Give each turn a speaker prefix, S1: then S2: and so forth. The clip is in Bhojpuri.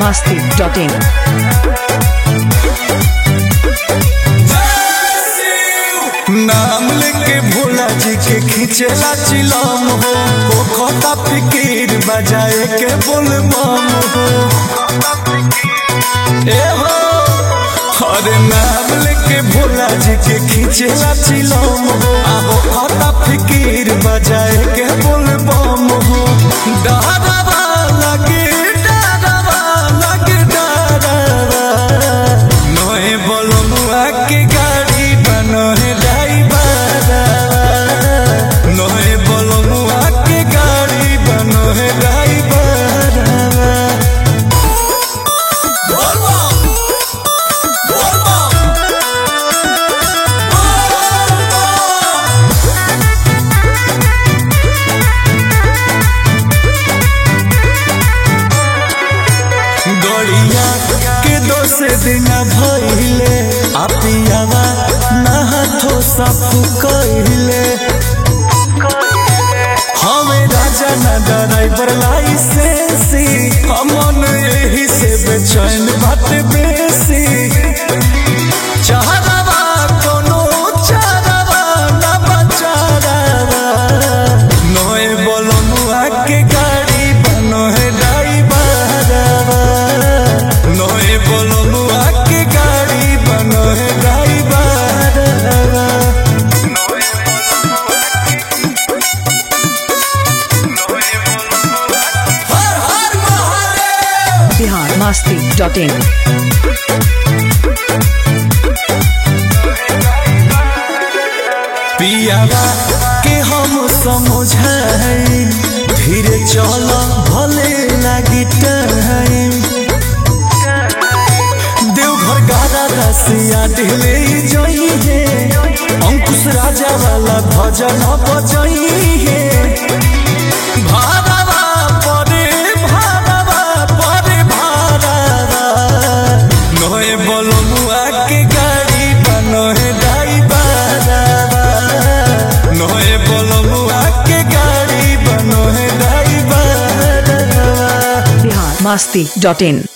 S1: biharmasti.in
S2: नाम लेके भोला जी के खींचेला चिलम हो कोखता फिकीर बजाए के बोल बम हो ए हो अरे नाम लेके भोला जी के खींचेला चिलम हो आहो खता फिकीर बजाए के बोल बम हो डरवा लगे डरवा लगे डरवा नए बलमुआ के गाड़ी बनहे ड्राइवर नए बलमुआ के गाड़ी बनहे ड्राइवर गड़िया के दोष दिन भइले आपियावा नहाथो साफु कइले हमें राजा ना ड्राइवर लाइसेंसी हमन यही से बेचैन बात बेसी चाहवा कोनो चाहवा ना बचावा नए बलमुआ के गाड़ी बनो है ड्राइवर नए बलमुआ के गाड़ी बनो है ड्राइवर हर हर महादेव
S1: biharmasti.in
S2: पियावा के हम समझाई धीरे चल भले लागी टाइम देवघर गारा रसिया ढिले जइहे अंकुश राजा वाला भजन बजइहे भाड़वा परे भाड़वा परे भाड़वा नए बलमुआ के गाड़ी बनहे ड्राइवरवा नए बलमुआ के गाड़ी बनहे ड्राइवरवा
S1: biharmasti.in